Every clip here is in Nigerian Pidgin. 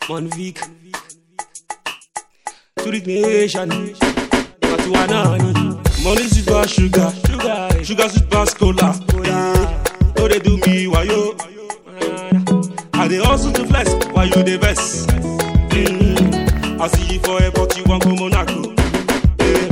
Monvik Turik Nation Matuanani Money sweet pass sugar Sugar Sugar sweet pass cola No they do me wayo I dey hustle to flex while you dey vex mm. I see you for airport you wan go Monaco yeah.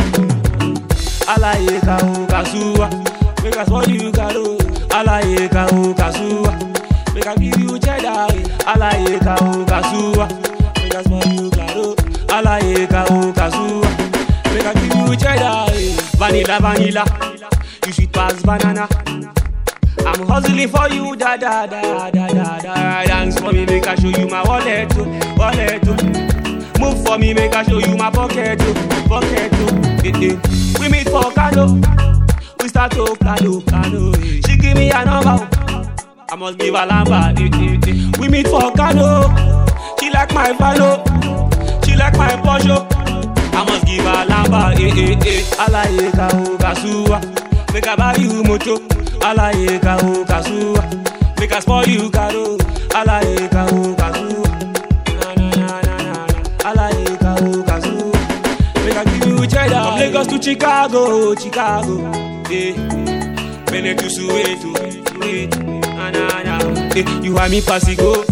Alaye ka o kasuwa Make I spoil you karo Alaye ka o kasuwa Make I give you cheddar Alaye ka o kasuwa Make I spoil you karo Alaye ka o kasuwa Make I give you cheddar Vanilla vanilla You sweet pass banana I'm hustling for you, da da da da da da. Dance for me, make I show you my wallet, oh, wallet. oh. Move for me, make I show you my pocket, oh, pocket. Oh. Eh, eh. We meet for Kano, we start to Kano, Kano. eh. She give me a number, oh. I must give her number. Eh, eh, eh. We meet for Kano, she like my follow, she like my Porsche. I must give her number. Eh, eh, eh. Alaye ka o kasuwa, make I buy you moto. Alaye ka o kasuwa Make I spoil you karo Alaye ka o kasuwa Na na na na na na Alaye ka o kasuwa Make I give you cheddar From Lagos to Chicago, Chicago Yeah Benin to Soweto, Soweto Na na na Eh, You want me pasigo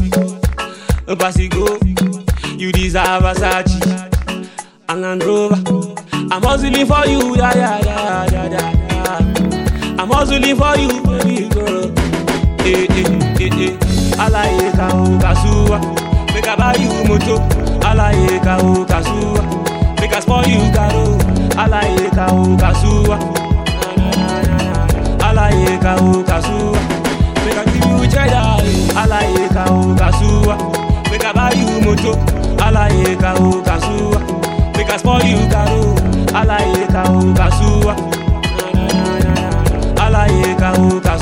Pasigo You deserve Versace and Land Rover I'm hustling for you, yeah, yeah, yeah, yeah, yeah, yeah. I'm hustling for you, baby girl. Eh, eh, eh, eh. Alaye ka o kasuwa, make I buy you moto. Alaye ka o kasuwa, make I spoil you karo. Alaye ka o kasuwa, na na na na na. Alaye ka o kasuwa, make I give you cheddar. Alaye ka o kasuwa, make I buy you moto. Alaye ka o kasuwa, make I spoil you karo. Alaye ka o kasuwa, na na na na na. Alaye ka o kasuwa.